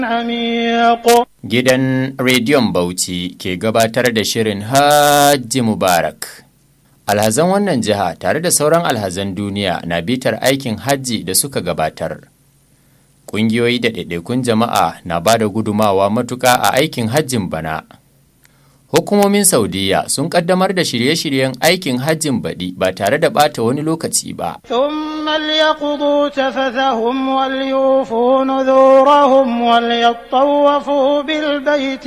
Gidan Rediyon Bauchi ke gabatar da shirin Hajji Mubarak. Alhazan wannan jiha tare da sauran alhazan duniya na bitar aikin hajji da suka gabatar. Ƙungiyoyi da ɗaiɗaikun jama'a na ba da gudumawa matuƙa a aikin hajjin bana. Hukumomin Saudiya sun ƙaddamar da shirye-shiryen aikin hajjin baɗi ba tare da ɓata wani lokaci ba. ثم ليقضوا تفثهم وليوفوا نذورهم وليطوفوا بالبيت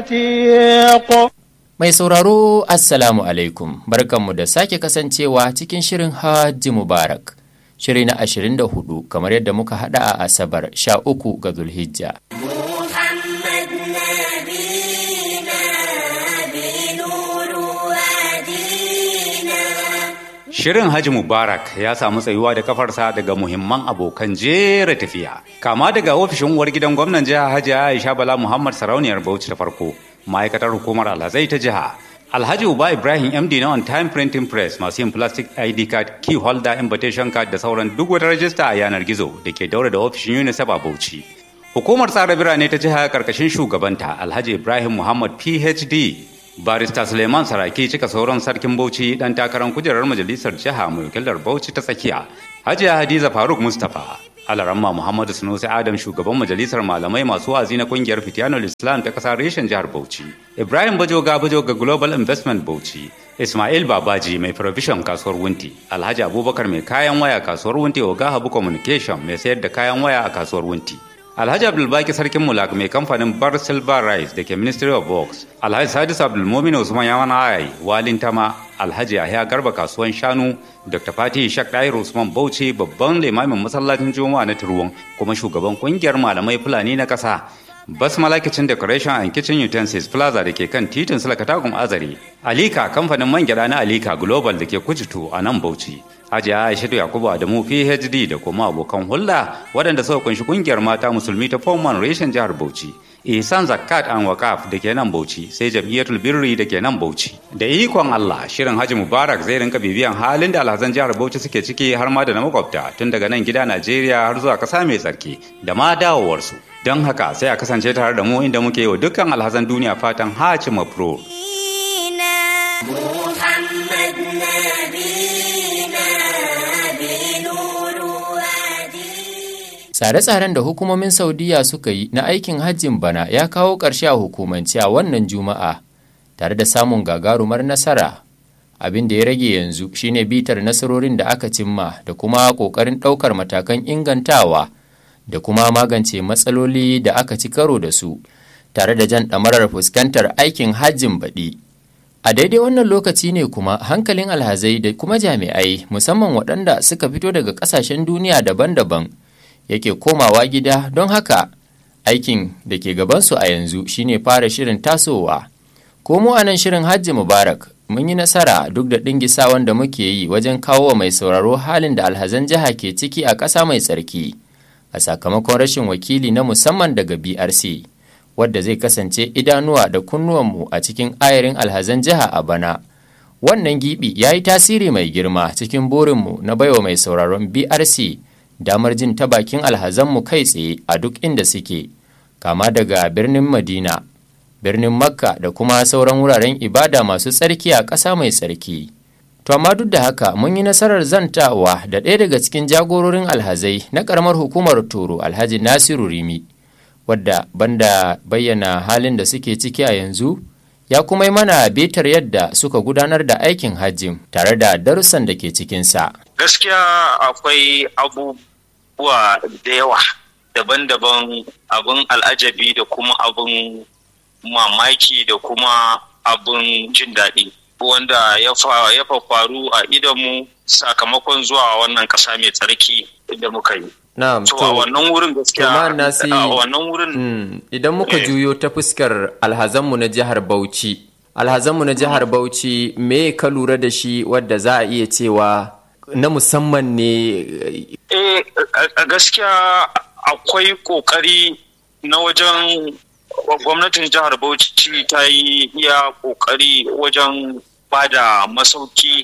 العتيق Mai sauraro Assalamu alaikum barkanmu da sake kasancewa cikin shirin Hajji Mubarak. Shiri na 24 kamar yadda muka hada a Asabar 13 ga Zulhijja. محمد نبينا بنور وادينا Shirin Haji Mubarak ya samu tsayuwa da kafarsa daga muhimman abokan jera tafiya. Kama daga ofishin uwar gidan gwamnan jiha Hajji Aisha Bala Muhammad Sarauniyar Bauchi ta farko, ma'aikatar hukumar alhazai ta jiha. Alhaji Uba Ibrahim MD na On Time Printing Press masu yin plastic ID card, key holder, invitation card da sauran duk wata rajista a yanar gizo da ke daura da ofishin UNICEF a Bauchi. Hukumar tsara birane ta jiha karkashin shugabanta Alhaji Ibrahim Muhammad PhD Barista Suleiman Saraki cika sauran sarkin Bauchi dan takarar kujerar majalisar jiha mai wakilar Bauchi ta tsakiya. Hajiya Hadiza Faruk Mustapha Alaramma Muhammadu Sunusi Adam shugaban majalisar malamai masu wazi na kungiyar Fitiyanul Islam ta kasar reshen jihar Bauchi. Ibrahim Bajoga Bajoga Global Investment Bauchi. Ismail Babaji mai provision kasuwar Wunti. Alhaji Abubakar mai kayan waya kasuwar Wunti Oga Habu Communication mai sayar da kayan waya a kasuwar Wunti. Alhaji Abdulbaki Sarkin Mulak mai kamfanin Bar Silver Rice da ke Ministry of Works. Alhaji Sadis Abdulmumin Usman Yaman Ayai, Walin Tama, Alhaji Yahya Garba kasuwan Shanu, Dr. Fatih Shak Dair Usman Bauchi babban limamin masallacin Juma'a na Turwon kuma shugaban kungiyar malamai Fulani na ƙasa. Basmala Kitchen Decoration and Kitchen Utensils Plaza da ke kan titin Sulakatagun Azare. Alika kamfanin man gyada na Alika Global da ke Kujitu a nan Bauchi. Hajiya Aishatu Yakubu Adamu PhD da kuma abokan hulɗa waɗanda suka kunshi kungiyar mata musulmi ta Foman reshen jihar Bauchi. Ihsan Zakat and Wakaf da ke nan Bauchi sai Jam'iyyatul Birri da ke nan Bauchi. Da ikon Allah shirin Haji Mubarak zai rinka bibiyan halin da alhazan jihar Bauchi suke ciki har ma da na makwabta tun daga nan gida Najeriya har zuwa ƙasa mai tsarki da ma dawowarsu. Don haka sai a kasance tare da mu inda muke yi wa dukkan alhazan duniya fatan Haji Mabrur. محمد نبينا بنور وادينا Tsare-tsaren da hukumomin Saudiya suka yi na aikin hajjin bana ya kawo ƙarshe a hukumance a wannan Juma'a tare da samun gagarumar nasara. Abin da ya rage yanzu shine bitar nasarorin da aka cimma da kuma ƙoƙarin ɗaukar matakan ingantawa da kuma magance matsaloli da aka ci karo da su tare da jan ɗamarar fuskantar aikin hajjin baɗi. A daidai wannan lokaci ne kuma hankalin alhazai da kuma jami'ai musamman waɗanda suka fito daga ƙasashen duniya daban-daban yake komawa gida don haka aikin da ke gabansu a yanzu shine fara shirin tasowa. Ko mu a nan shirin Hajji Mubarak mun yi nasara duk da ɗingisawan da muke yi wajen kawo wa mai sauraro halin da alhazan jiha ke ciki a ƙasa mai tsarki a sakamakon rashin wakili na musamman daga BRC. wadda zai kasance idanuwa da kunnuwanmu a cikin ayarin alhazan jiha a bana. Wannan gibi ya yi tasiri mai girma cikin burinmu na baiwa mai sauraron BRC damar jin ta bakin alhazanmu kai tsaye a duk inda suke, kama daga birnin Madina, birnin Makka da kuma sauran wuraren ibada masu tsarki a ƙasa mai tsarki. To amma duk da haka mun yi nasarar zantawa da ɗaya daga cikin jagororin alhazai na ƙaramar hukumar Toro Alhaji Nasiru Rimi. wadda banda bayyana halin da suke ciki a yanzu ya kuma yi mana betar yadda suka gudanar da aikin hajjin tare da darussan da ke cikinsa. gaskiya akwai abubuwa da yawa daban-daban abin al'ajabi da kuma abin mamaki da kuma abin jin daɗi wanda ya fa- ya faru a idonmu sakamakon zuwa wannan ƙasa mai tsarki da muka yi Na'am, so a wannan wurin gaskiya to Malam Nasi- a wannan wurin Mm, idan muka Eh. juyo ta fuskar alhazanmu na jihar Bauchi, alhazanmu na jihar Bauchi me ka lura da shi wadda za a iya cewa na musamman ne Eh, a- a gaskiya akwai kokari na wajen gwamnatin jihar Bauchi ta yi iya kokari wajen ba da masauki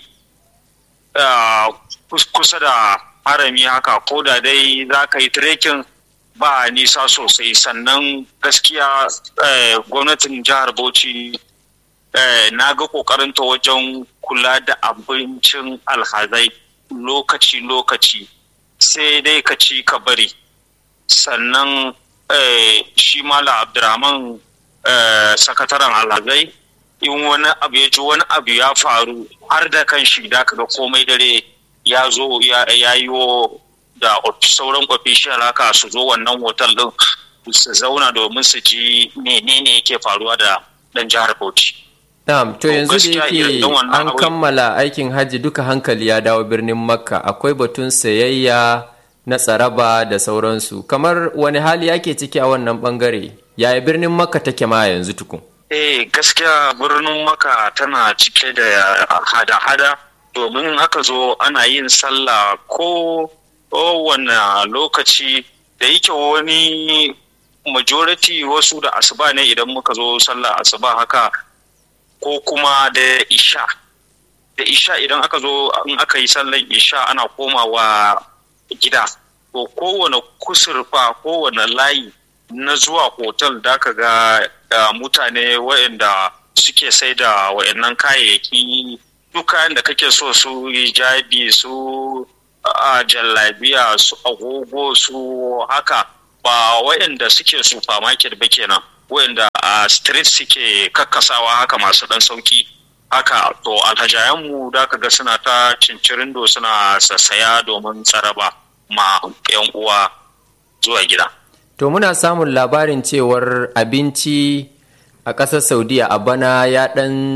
ah, kus- kusa da harami haka ko da dai za ka yi trekking ba nisa sosai sannan gaskiya eh, gwamnatin jihar bauchi eh, na ga kokarinta wajen kula da abincin alhazai lokaci-lokaci sai dai ka ci ka bari sannan eh, shi mala abdurrahman eh, sakataren alhazai in wani abu ya ji wani abu ya faru har da kan shi da kaga komai dare ya zo ya ya yi wo da of- sauran official haka su zo wannan hotel din su zauna domin su ji menene yake faruwa da dan jihar Bauchi. Na'am, to To, yanzu da gaskiya yake irin wannan an abu- kammala aikin hajji duka hankali ya dawo birnin Makka, akwai batun sayayya na tsaraba da sauransu. Kamar wani hali yake ciki a wannan bangare? Yaya birnin Makka take ma yanzu tukun? Eh gaskiya birnin Maka tana cike da hada-hada domin aka zo ana yin sallah ko kowane lokaci da yake wani majority wasu da asuba ne idan muka zo sallah asuba haka ko kuma da isha da isha idan aka zo in aka yi sallan isha ana komawa gida to kowane kusurfa kowane layi na zuwa hotel da ka ga uh, mutane waɗanda suke sai da waɗannan kayayyaki duk kayan da kake so su hijabi su a jallabiya su agogo su haka ba waɗanda suke supermarket ba kenan waɗanda a street suke kakkasawa haka masu ɗan sauki haka to alhajayenmu da ka ga suna ta cincirindo suna sassaya domin tsaraba ma 'yan uwa zuwa gida. To muna samun labarin cewar abinci a ƙasar Saudiya a bana ya ɗan